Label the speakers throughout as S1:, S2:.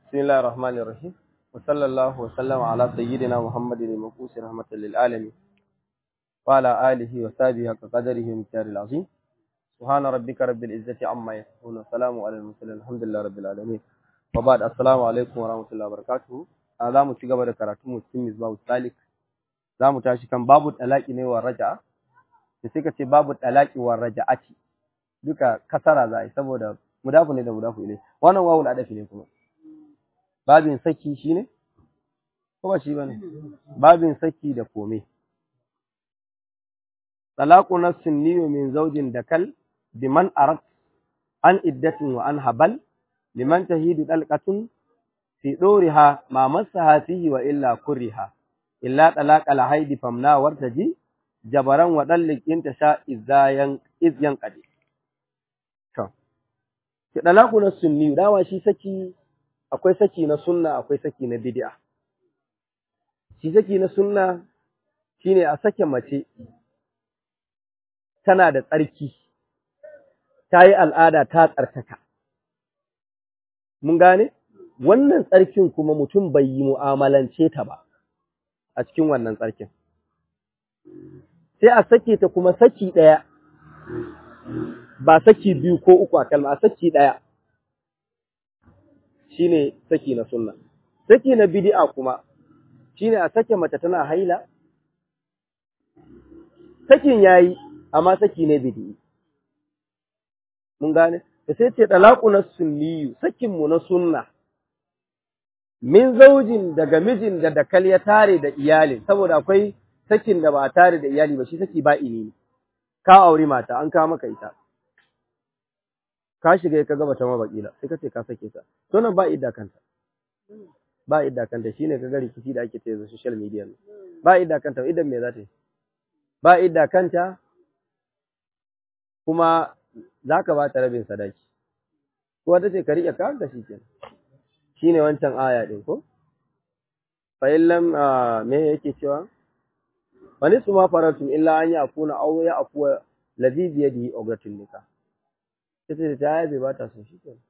S1: بسم الله الرحمن الرحيم وصلى الله وسلم على سيدنا محمد المبعوث رحمة للعالمين وعلى آله وصحبه حق قدره ومقداره العظيم سبحان ربك رب العزة عما يصفون وسلام على المرسلين الحمد لله رب العالمين وبعد السلام عليكم ورحمة الله وبركاته za mu ci gaba da karatu mu cikin misbahu salik za mu tashi kan babu talaki ne wa raja'a da sai ka ce babu talaki wa raja'ati duka kasara za a yi saboda mudafu ne da mudafu ne wannan wawul adafi ne kuma babin saki shine ko ba shi bane babin saki da kome talaqu nafsin niyu min zawjin dakal biman arat an iddatin wa an habal liman tahidu dalqatun fi doriha ma masaha fihi wa illa kuriha illa talaqa alhaidi famna wartaji jabaran wa dallik inta sha izayan izyan qadi to ki talaqu na sunni dawa shi saki akwai saki na sunna akwai saki na bid'a shi saki na sunna shine a sake mace tana da tsarki ta yi al'ada ta tsarkaka mun gane wannan tsarkin kuma mutum bai yi mu'amalance ta ba a cikin wannan tsarkin. Sai a sake ta kuma saki ɗaya, ba saki biyu ko uku a kalma, a saki ɗaya shi ne saki na sunna. Saki na bidi'a kuma shi ne a sake mace tana haila, sakin ya yi, amma saki ne bidi'i. Mun gane? Da sai ce ɗalaƙu na sunniyu, sakinmu na sunna. min zaujin daga mijin da dakal ya tare da iyali saboda akwai sakin da ba a tare da iyali ba shi saki ba ini ka auri mata an kawo maka ita ka shiga ka gaba ta mabakila sai ka ce ka sake ta to nan ba idda kanta ba idda kanta shine ka ga rikici da ake tsaye social media ba idda kanta idan me za ta yi ba idda kanta kuma za ka ba ta rabin sadaki ko ta ce ka riƙe ka da shi kenan shine wancan aya din ko fa illam me yake cewa fa nisu ma faratum illa an yakuna aw ya afwa ladhi bi yadihi ugratul nikah sai ta ya bai bata so shi kenan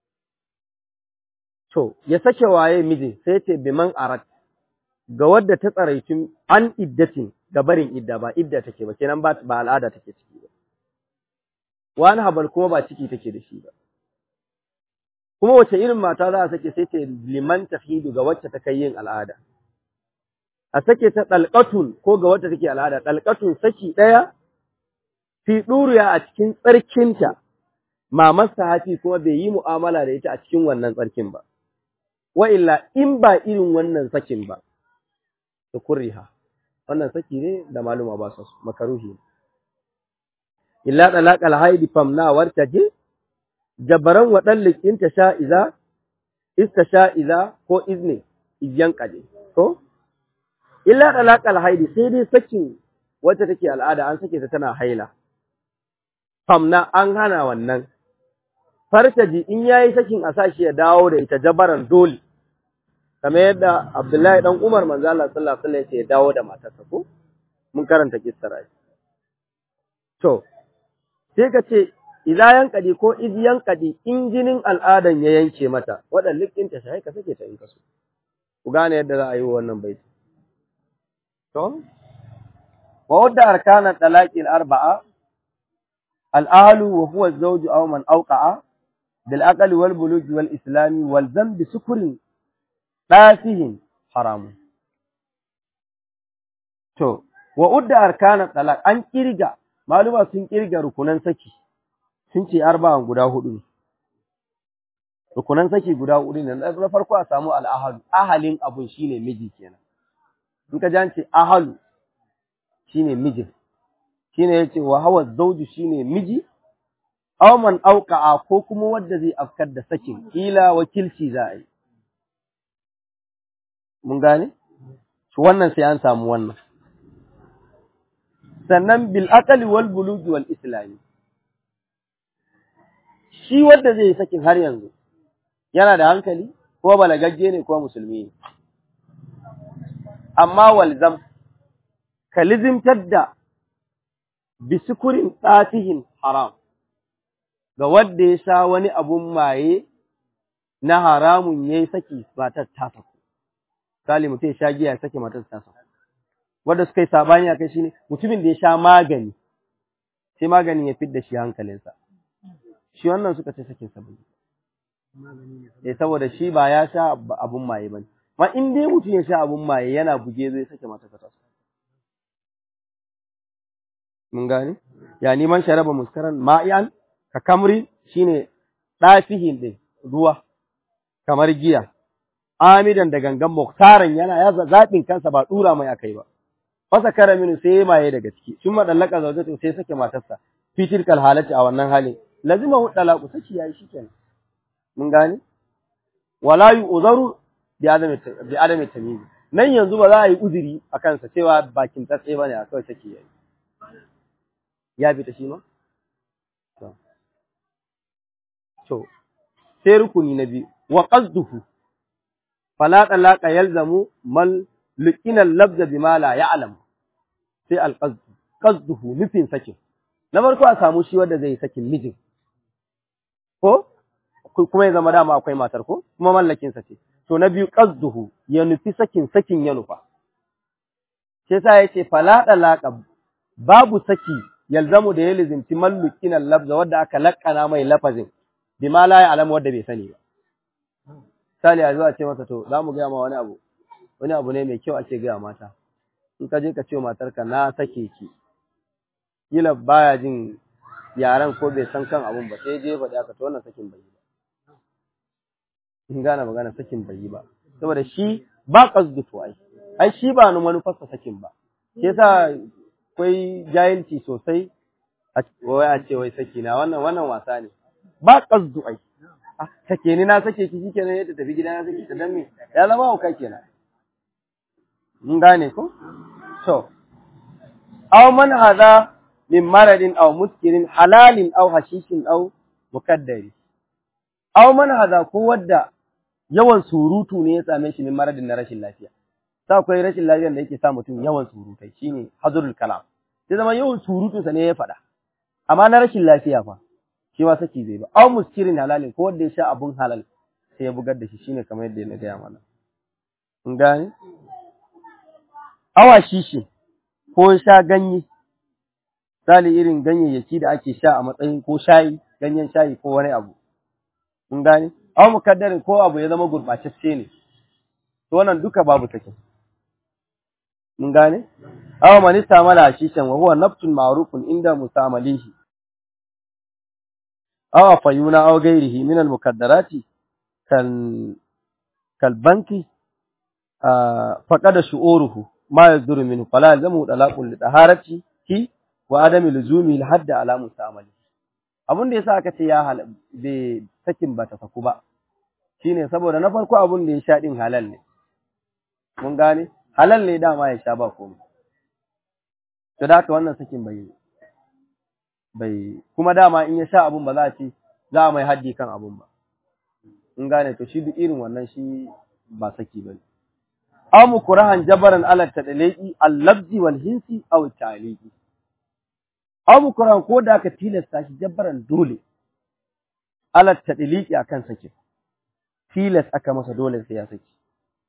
S1: to ya sake waye miji sai ce biman arat ga wadda ta tsaraitu an iddatin ga barin idda ba idda take ba kenan ba ba al'ada take ciki ba wani habal kuma ba ciki take da shi ba kuma wace irin mata za a sake sai ce liman tahidu ga wacce ta kai yin al'ada a sake ta dalqatun ko ga wacce take al'ada dalqatun saki daya fi duriya a cikin tsarkinta mamarsa hafi kuma bai yi mu'amala da ita a cikin wannan tsarkin ba wa illa in ba irin wannan sakin ba to kurriha wannan saki ne da maluma ba su makaruhi illa dalaqal haidi famna wartaje jabaran waɗannan inta sha'iza, ista sha'iza ko izne, izyan ƙaje, ko? Illa ɗalaƙal haidi sai dai sakin wacce take al'ada an sake ta tana haila, famna an hana wannan, fartaji in ya yi sakin a sashi ya dawo da ita jabaran dole, kamar yadda Abdullahi ɗan Umar manzo Allah sallallahu alaihi wasallam ya dawo da matarsa ko? Mun karanta kissar To, sai ka ce idza yankadi ko iz yankadi in jinin al'adan ya yanke mata wadan likinta sai ka sake ta in kaso ku gane yadda za a yi wannan baiti to wa wadda arkana talaqi al-arba'a al-ahlu wa huwa az-zawj aw man awqa'a bil aqli wal bulugh wal islami wal dhanbi sukrin dasihin haram to wa wadda arkana talaq an kirga maluma sun kirga rukunan saki sun ce arba'an guda hudu ne. Rukunan saki guda hudu ne, na farko a samu al'ahalu, ahalin abun shi ne miji kenan. In ka jance ahalu shi ne mijin, shi ne ya ce wa hawa zauju shi ne miji, auman auka'a ko kuma wadda zai afkar da sakin, ila wakilci za a yi. Mun gane? Wannan sai an samu wannan. Sannan bil aqali wal bulugi wal islami. shi wanda zai sakin har yanzu yana da hankali ko balagagge ne ko musulmi ne amma walzam kalizimtar da bisukurin tsatihin haram ga wanda ya sha wani abun maye na haramun yayi saki matar ta saku misali mutum ya sha giya ya saki matar ta saku wanda suka yi sabani akai shine mutumin da ya sha magani sai maganin ya fidda shi hankalinsa shi wannan suka ce sakin sa bai eh saboda shi ba ya sha abun maye bane ma in dai mutum ya sha abun maye yana buge zai sake mata ta mun gane ya neman sharaba muskaran ma'ian ka kamri shine dafihin din ruwa kamar giya amidan da gangan muktaran yana ya zaɓin kansa ba dura mai akai ba fasa karamin sai maye daga ciki sun madallaka zaujatu sai sake matarsa fitil kal halati a wannan halin lazima hu talaqu saki yayi shikenan mun gane wala yu'zaru bi adami bi adami tamyiz nan yanzu ba za a yi uzuri a kansa cewa bakin tsatse bane a kawai saki yayi ya fita shi ma to sai rukuni na biyu wa qasduhu fala talaqa yalzamu mal luqina al-labza bima la ya'lam sai al-qasd qasduhu nufin sakin na farko a samu shi wanda zai sakin mijin ko kuma ya zama dama akwai matar ko kuma mallakin sa ce to na biyu qasduhu ya nufi sakin sakin ya nufa sai sa yace fala talaqa babu saki yalzamu da ya lizimci mallukin al-labza wanda aka lakkana mai lafazin bima la ya'lam wanda bai sani ba Sali a zuwa ce masa to za mu gaya ma wani abu wani abu ne mai kyau ake gaya mata in ka je ka ce matarka na sake ki kila baya jin yaran ko bai san kan abun ba sai je faɗi aka to wannan sakin bai yi ba in gane magana sakin bai yi ba saboda shi ba qasdu to ai ai shi ba ni manufarsa sakin ba shi yasa akwai jahilci sosai a wai a ce wai saki na wannan wannan wasa ne ba qasdu ai sake ni na sake ki shikenan yadda tafi gida na sake ta dan me ya zama hauka kenan mun gane ko to aw man hadha min maradin aw muskirin halalin aw hashishin aw mukaddari aw man hadha ko wadda yawan surutu ne ya same shi min maradin na rashin lafiya sa akwai rashin lafiyar da yake sa mutum yawan surutai shine hazurul kalam sai zama yawan surutunsa ne ya faɗa amma na rashin lafiya fa shi ma saki zai ba aw muskirin halalin ko wanda ya sha abun halal sai ya bugar da shi shine kamar yadda na gaya mana in gane awa shishi ko sha ganye sali irin ganyayyaki da ake sha a matsayin ko shayi ganyen shayi ko wani abu in gane aw mukaddarin ko abu ya zama gurɓacacce ne to wannan duka babu take mun gane aw man istamala shishan wa huwa naftun ma'rufun inda musamalihi aw fayuna aw ghairihi min al mukaddarati kal kal banki faqada shu'uruhu ma yazduru minhu fala yalzamu talaqul li taharati ki wa adami luzumi al hadd ala musamali abun da yasa aka ce ya hal be sakin ba ta saku ba shine saboda na farko abun da ya sha din halal ne mun gane halal ne dama ya sha ba komai to da haka wannan sakin bai bai kuma dama in ya sha abun ba za a ce za a mai haddi kan abun ba in gane to shi duk irin wannan shi ba saki bane aw mukrahan jabaran ala tadliqi al-lafzi wal hinsi aw ta'liqi aw mukrahan ko da aka tilasta shi jabaran dole ala tadliqi akan sakin tilas aka masa dole sai ya saki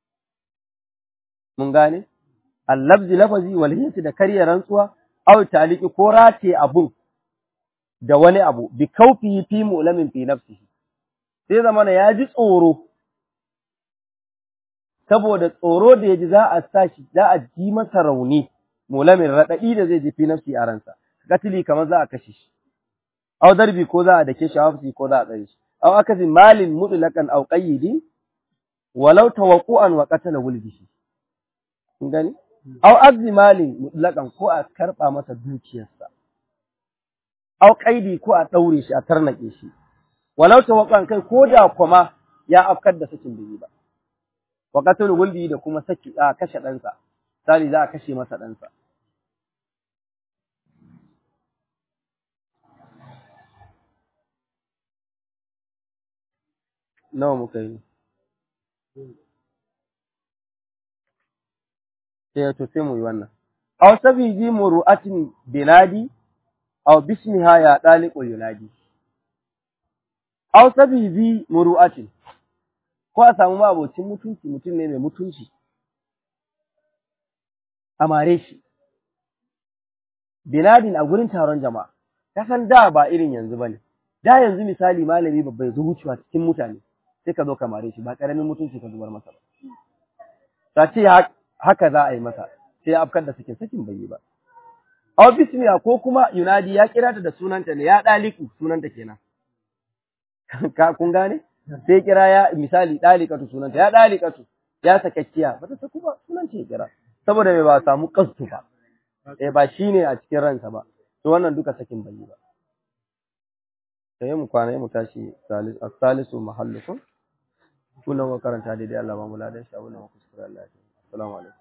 S1: mun gane al-lafzi lafazi wal hinsi da karya rantsuwa aw ta'liqi ko rate abun da wani abu bi kaufihi fi mu'lamin fi nafsihi sai zamana ya ji tsoro saboda tsoro da ya ji za a sa shi za a ji masa rauni mulamin raɗaɗi da zai ji fi nafsi a ransa katili kamar za a kashe shi aw darbi ko za a dake shi hafsi ko za a tsare shi aw akasi malin mutlaqan aw qayyidi walau tawaqqu'an wa qatala wuldihi kun gani aw azzi malin mutlaqan ko a karba masa dukiyarsa aw qaidi ko a daure shi a tarnake shi walau tawaqqu'an kai ko da kuma ya afkar da sakin biyi ba wa qatlu wuldi da kuma saki a kashe ɗansa sali za a kashe masa ɗansa nawa muka yi sai to sai mu yi wannan aw sabiji muru'atin binadi aw bismiha ya daliqul yunadi aw sabiji muru'atin ko a samu mabocin mutunci mutum ne mai mutunci a mare shi binadin a gurin taron jama'a ka san da ba irin yanzu bane da yanzu misali malami babba ya zo wucewa cikin mutane sai ka zo ka mare shi ba karamin mutunci ka zubar masa ba ta ce haka za a yi masa sai ya afkar da sakin sakin bai yi ba aw bismiya ko kuma yunadi ya kira ta da sunanta ne ya daliku sunanta kenan ka kun gane sai kira ya misali dalikatu sunanta ya dalikatu ya sakakkiya bata saku ba sunan ce kira saboda mai ba samu kastu ba eh ba shine a cikin ransa ba to wannan duka sakin bai yi ba sai mu kwana mu tashi salis as-salisu mahallukum kullum karanta daidai Allah ba mu ladan shi abun da mu kuskure Allah ya assalamu alaikum